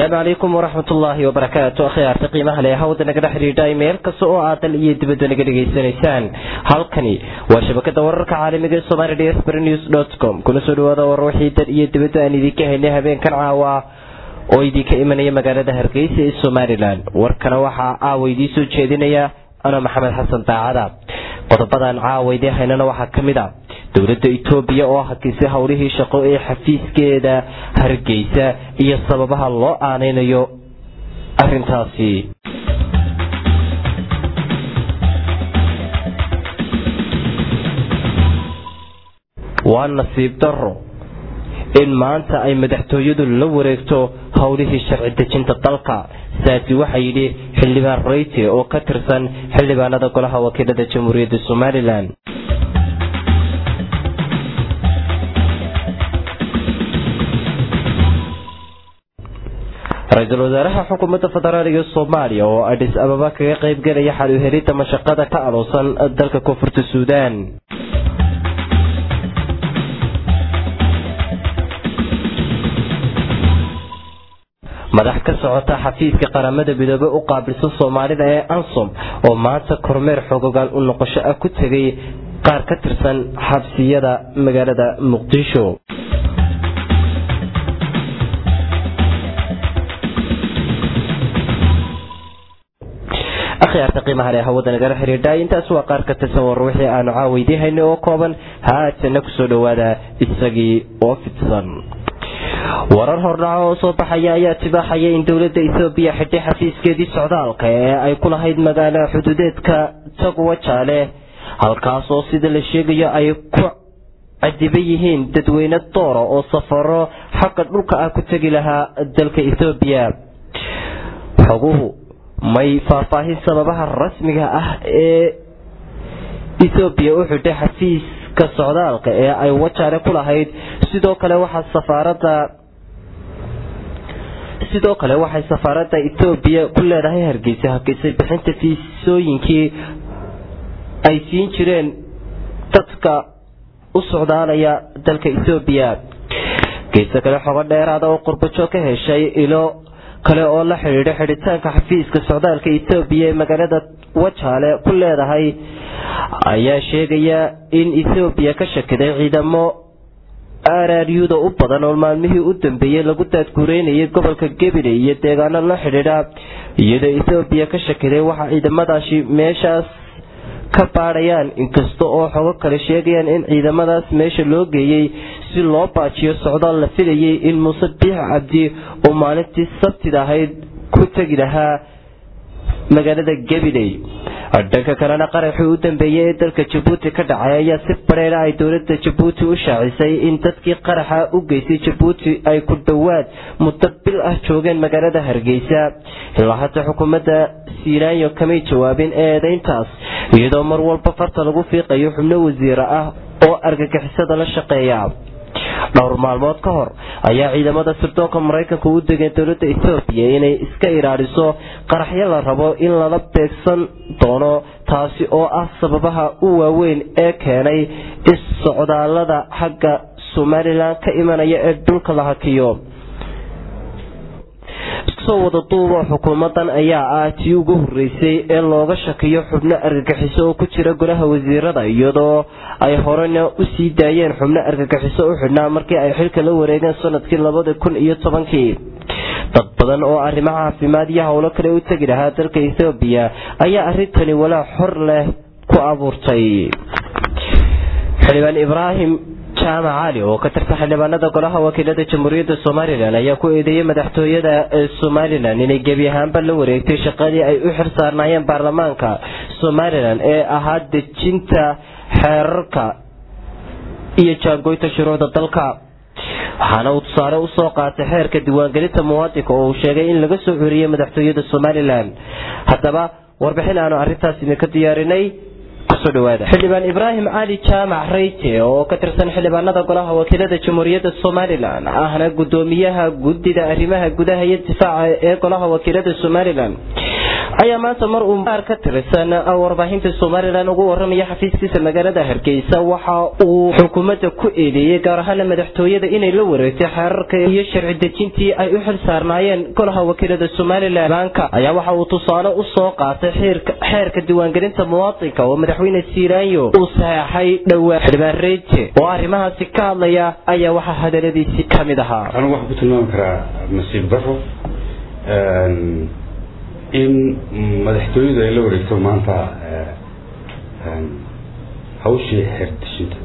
asalaamu calaykum waraxmat ullaahi wabarakaatu akhyaarta qiimaha leh hawada nagala xidhiidha meel kasta oo aad dal iyo dibadda naga dhegaysanaysaan halkani waa shabakada wararka caalamiga ee somali dsbr news com kuna soo dhawaada war wixii dal iyo dibadda aan idinka haynay habeenkan caawa oo idinka imanaya magaalada hargeysa ee somalilan warkana waxaa caawa idiin soo jeedinaya ano maxamed xasan daacada qodobadan caawa idiin haynana waxaa ka mid a dowladda itoobiya oo hakisay howlihii shaqo ee xafiiskeeda hargeysa iyo sababaha loo aaneynayo arintaasi waa nasiib daro in maanta ay madaxtooyadu la wareegto howlihii sharci dejinta dalka saasi waxaa yidhi xildhibaan reyte oo ka tirsan xildhibaanada golaha wakiilada jamhuuriyadda somalilan ra-iisul wasaaraha xukuumadda federaaliga soomaaliya oo adhis ababa kaga qaybgelaya xal u helidda mashaqada ka aloosan dalka koonfurta suudaan madax ka socota xafiiska qaramada midoobe u qaabilsan soomaalida ee ansom oo maanta kormeer xogogaal u noqosho ah ku tegay qaar ka tirsan xabsiyada magaalada muqdisho akhyaarta qiimaha leh hawada nagala xidhiidha intaas waa qaar ka tirsan war wixii aanu caaweydiin haynay oo kooban haatana kusoo dhowaada isagii oo fidsan warar hordhaco oo soo baxaya ayaa tibaaxaya in dowladda ethoobiya xidhay xafiiskeedii socdaalka ee ay ku lahayd magaalo xuduudeedka tagwa jaale halkaas oo sida la sheegayo ay ku cadiban yihiin dadweyne doora oo safaro xagga dhulka ah ku tegi lahaa dalka ethoobiya xoguhu may faahfaahin sababaha rasmiga ah ee ethoobiya u xidhay xafiiska socdaalka ee ay wajaale ku lahayd sidoo kale waxaa safaarada sidoo kale waxay safaaradda etoobiya ku leedahay hargeysa hakisay bixinta fiisooyinkii ay siin jireen dadka u socdaalaya dalka etoobiya geeso kale xogo dheeraada oo qurbajo ka heshay ilo kale oo la xidhiidha xidhitaanka xafiiska socdaalka etoobiya ee magaalada wajaale ku leedahay ayaa sheegaya in ethoobiya ka shakiday ciidamo araryuda u badan oo maalmihii u dambeeyey lagu daadguureynayay gobolka gebile iyo deegaano la xidhiidha iyadoo ethoobiya ka shakiday waxa ciidamadaasi meeshaas ka baadhayaan inkasta oo xogo kale sheegayaan in ciidamadaas meesha loo geeyey si loo baajiyo socdaal la filayay in muuse biix cabdi uu maalintii sabtida ahayd ku tegi lahaa magaalada gabiley dhanka kalena qaraxii u dambeeyey ee dalka jabuuti ka dhacay ayaa si bareera ay dowlada jabuuti u shaacisay in dadkii qaraxa u geystay jabuuti ay ku dhowaad muddo bil ah joogeen magaalada hargeysa ilaa hata xukuumadda siinaanyo kamay jawaabin eedeyntaas iyadoo mar walba farta lagu fiiqayo xubno wasiira ah oo argagixisada la shaqeeya dhowr maalmood ka hor ayaa ciidamada sirdoonka maraykanka u degeen dowladda ethoobiya inay iska ilaaliso qaraxyo la rabo in lala beegsan doono taasi oo ah sababaha u waaweyn ee keenay is-socdaalada xagga somalilan ka imanaya ee dhulka la hakiyo iskusoo wada duuba xukuumadan ayaa ah tii ugu horeysay ee looga shakiyo xubno argagixiso oo ku jira golaha wasiirada iyadoo ay horena u sii daayeen xubno argagixiso u xidhnaa markii ay xilka la wareegeen sanadkii labada kun iyo tobankii dad badan oo arrimo caafimaad iyo howlo kale u tegi lahaa dalka ethoobiya ayaa arrintani walaa xor leh ku abuurtay xildhibaan ibraahim jaamac cali oo ka tirsan xildhibaanada golaha wakiilada jamhuuriyadda somalilan ayaa ku eedeeyey madaxtooyada somalilan inay gebi ahaanba la wareegtay shaqadii ay u xir saarnaayeen baarlamaanka somalilan ee ahaa dejinta xeerarka iyo jaangoynta shuruucda dalka waxaana uu tusaale usoo qaatay xeerka diiwaangelinta muwaadinka oo uu sheegay in laga soo xuriyey madaxtooyada somalilan haddaba warbixin aanu arrintaas idinka diyaarinay xildhibaan ibraahim cali jaamac reyte oo ka tirsan xildhibaanada golaha wakiilada jamhuuriyadda somalilan ahna gudoomiyaha guddida arrimaha gudaha iyo difaaca ee golaha wakiilada somalilan ayaa maanta mar uu qaar ka tirsan warbaahinta somalilan ugu waramaya xafiiskiisa magaalada hargeysa waxa uu xukuumadda ku eedeeyey gaar ahaana madaxtooyada inay la wareegtay xeerarka iyo sharci dejintii ay u xil saarnaayeen golaha wakiilada somalilan banka ayaa waxa uu tusaale u soo qaatay xeerka diiwaangelinta muwaadinka oo madaxweyne siiraanyo uu saxeexay dhowaa xildhibaan reeje oo arrimahaasi ka hadlaya ayaa waxaa hadaladiisii ka mid ahaa anigu waxaan ku tilmaami karaa nasiib daro in madaxtooyadu ay la wareegto maanta hawshii xeerdishinta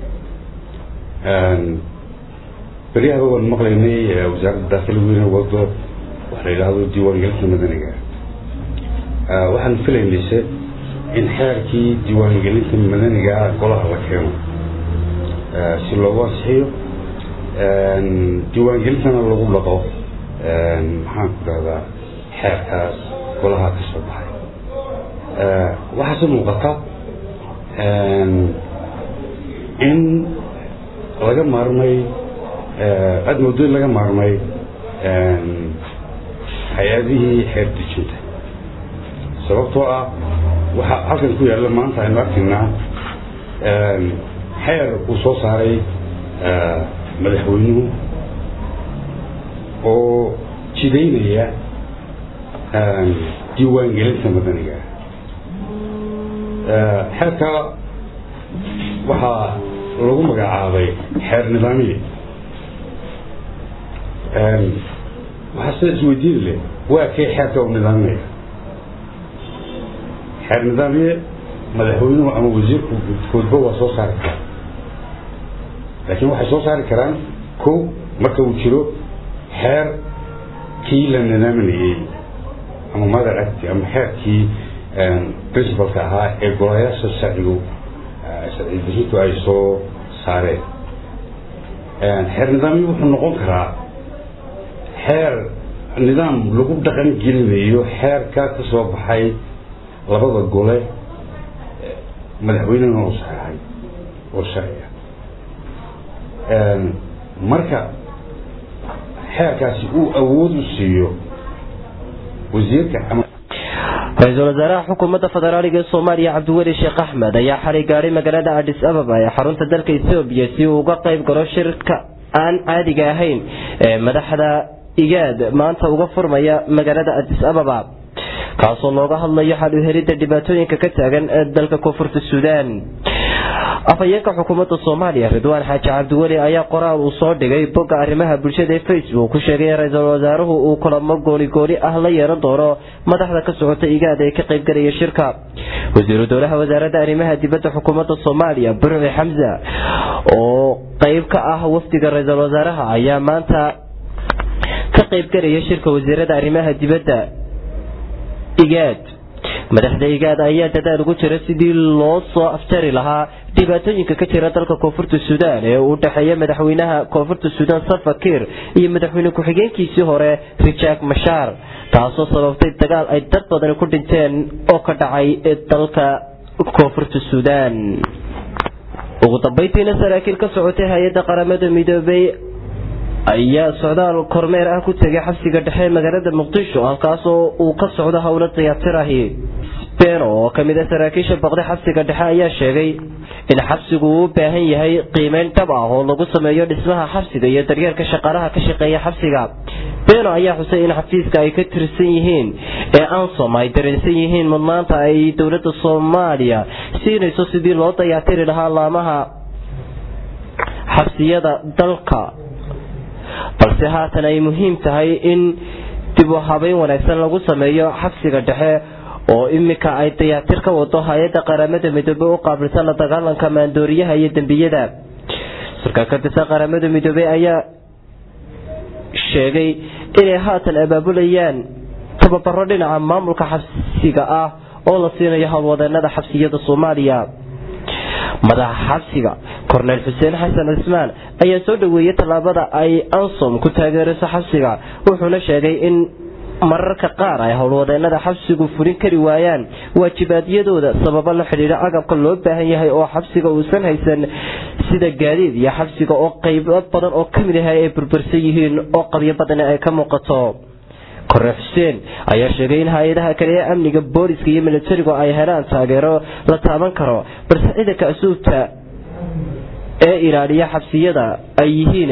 beryahaba waan maqlaynay wasaaradda daakili weyne wado waxa la yidhaahdo diiwaangelinta madaniga waxaan filaynayse in xeerkii diiwaangelinta madaniga golaha la keeno si loogu ansixiyo diiwaangelintana lagu dhaqo maxaan ku dhahdaa xeerkaas golaha ka soo baxay waxaase muuqata in laga maarmay aada moodo in laga maarmay hay-adihii xeer dejinta sababtoo ah waxaa halkan ku yaalla maanta aynu arkaynaa xeer uu soo saaray madaxweynuhu oo jidaynaya diiwaangelinta madaniga xeerka waxaa lagu magacaabay xeer nidaamiye waxaa sida isweydiin leh waa kay xeerka u nidaaminaya xeer nidaamiye madaxweynuhu ama wasiirku koodba waa soo saari karaa laakiin waxay soo saari karaan ko marka uu jiro xeer kii la nidaaminayey ama mother act ama xeerkii principalka ahaa ee golayaasha sharcigu sharci dejintu ay soo saareen xeer nidaamyo wuxuu noqon karaa xeer nidaam lagu dhaqan gelinayo xeerka ka soo baxay labada gole madaxweynena oo saxeexay oo sharciga marka xeerkaasi uu awood u siiyo wasiirka ama ra-iisul wasaaraha xukuumadda federaaliga ee soomaaliya cabdiweli sheekh axmed ayaa xalay gaadhay magaalada adis ababa ee xarunta dalka ethoobiya si uu uga qayb galo shirka aan caadiga ahayn ee madaxda igaad maanta uga furmaya magaalada adis ababa kaasoo looga hadlayo xal u helidda dhibaatooyinka ka taagan ee dalka koonfurta suudaan afhayeenka xukuumadda soomaaliya ridwaan xaaji cabdiweli ayaa qoraal uu soo dhigay bogga arrimaha bulshada ee facebook ku sheegay in ra-iisul wasaaruhu uu kulamo goonigooni ah la yeelan doono madaxda ka socota igaada ee ka qaybgalaya shirka wasiiru dowlaha wasaaradda arrimaha dibadda xukuumadda soomaaliya burci xamsa oo qayb ka ah wafdiga ra-iisul wasaaraha ayaa maanta ka qaybgalaya shirka wasiirada arrimaha dibadda igaad madaxda igaad ayaa dadaal ugu jira sidii loo soo afjari lahaa dhibaatooyinka ka jira dalka koonfurta suudaan ee u dhexeeya madaxweynaha koonfurta suudaan salva kiir iyo madaxweyne ku-xigeenkiisii hore rijaak mashaar taasoo sababtay dagaal ay dad badani ku dhinteen oo ka dhacay dalka koonfurta suudaan ugu dambeyntiina saraakiil ka socotay hay-adda qaramada midoobay ayaa socdaal kormeer ah ku tegay xabsiga dhexe magaalada muqdisho halkaasoo uu ka socdo howlo dayactirahi beno oo kamid a saraakiisha boqday xabsiga dhexe ayaa sheegay in xabsigu uu u baahan yahay qiimeyn dhab ah oo lagu sameeyo dhismaha xabsiga iyo daryeelka shaqaalaha ka shaqeeya xabsiga beno ayaa xusay in xafiiska ay ka tirsan yihiin ee ansom ay dareensan yihiin mudnaanta ay dowladda soomaaliya siinayso sidii loo dayactiri lahaa laamaha xabsiyada dalka balse haatan ay muhiim tahay in dib u habeyn wanaagsan lagu sameeyo xabsiga dhexe oo iminka ay dayactir ka wado hay-adda qaramada midoobey u qaabilsan la dagaalanka maandooriyaha iyo dembiyada sarkaal ka tirsan qaramada midoobey ayaa sheegay inay haatan abaabulayaan tababaro dhinaca maamulka xabsiga ah oo la siinayo howlwadeenada xabsiyada soomaaliya madaxa xabsiga korneyl xuseen xasan cismaan ayaa soo dhoweeyey tallaabada ay ansom ku taageerayso xabsiga wuxuuna sheegay in mararka qaar ay howlwadeenada xabsigu fulin kari waayaan waajibaadyadooda sababo la xidhiidha agabka loo baahan yahay oo xabsiga uusan haysan sida gaadiid iyo xabsiga oo qaybo badan oo kamid ah ay burbursan yihiin oo qabyo badani ay ka muuqato kore xuseen ayaa sheegay in hay-adaha kale ee amniga booliska iyo milatarigu ay helaan taageero la taaban karo balse ciidanka asuubta ee ilaaliya xabsiyada ay yihiin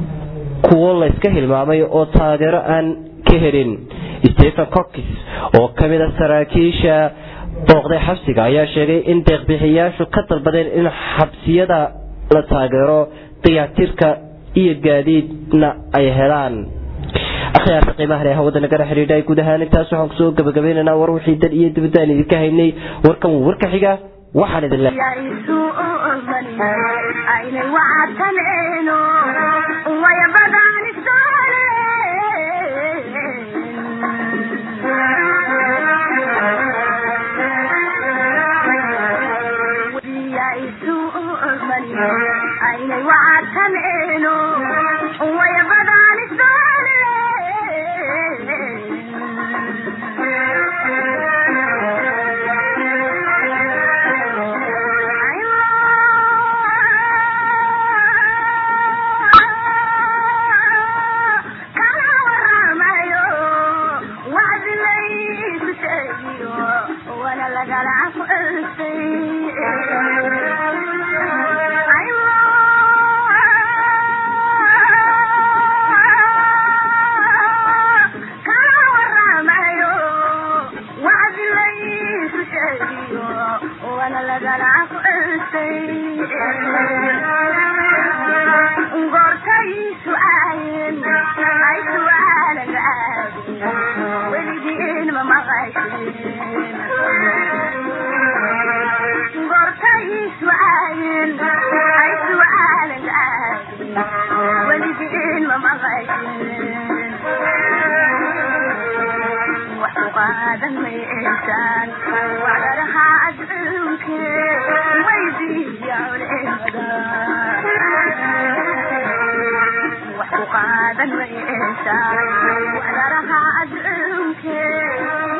kuwo layska hilmaamay oo taageero aan ka helin stephen cockis oo ka mid a saraakiisha booqday xabsiga ayaa sheegay in deeqbixiyaashu ka dalbadeen in xabsiyada la taageero dayactirka iyo gaadiidna ay helaan akhyaarta qiimaha leh hawada nagala xidhiidha guud ahaan intaas waxaan kusoo gabagabaynaynaa war wixii dad iyo dibadaan idinka haynay warkan warka xiga waxaan idin leeyahay قادم وإنسان وعلى رها أدعوك